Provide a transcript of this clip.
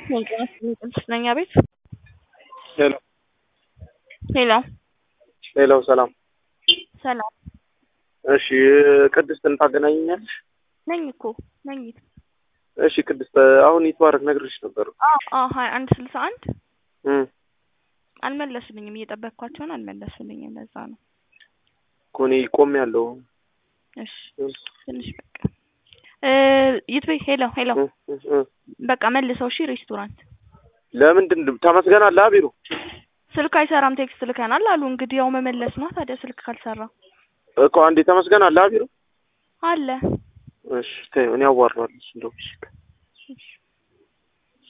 ስለኛ ቤት ሄሎ ሄሎ ሄሎ፣ ሰላም። ሰላም እሺ፣ ቅድስትን ታገናኘኛለሽ? ነኝ እኮ ነኝ። እሺ፣ ቅድስት አሁን ይትባረክ ነግሬሽ ነበር። አዎ አዎ፣ ሀያ አንድ ስልሳ አንድ እም አልመለሱልኝም። እየጠበቅኳቸውን አልመለሱልኝም። ለዛ ነው እኮ እኔ ቆሜያለሁ። እሺ ትንሽ በቃ እ ይትቤ ሄሎ ሄሎ፣ እ እ እ በቃ መልሰው። እሺ ሬስቶራንት ለምንድን ተመስገን አለ ቢሮ ስልክ አይሰራም፣ ቴክስት ልከናል አሉ። እንግዲህ ያው መመለስ ነው ታዲያ። ስልክ ካልሰራ እኮ አንዴ ተመስገን አለ ቢሮ። አለ እሺ ተይው፣ እኔ አዋራዋለሁ እንደው እሺ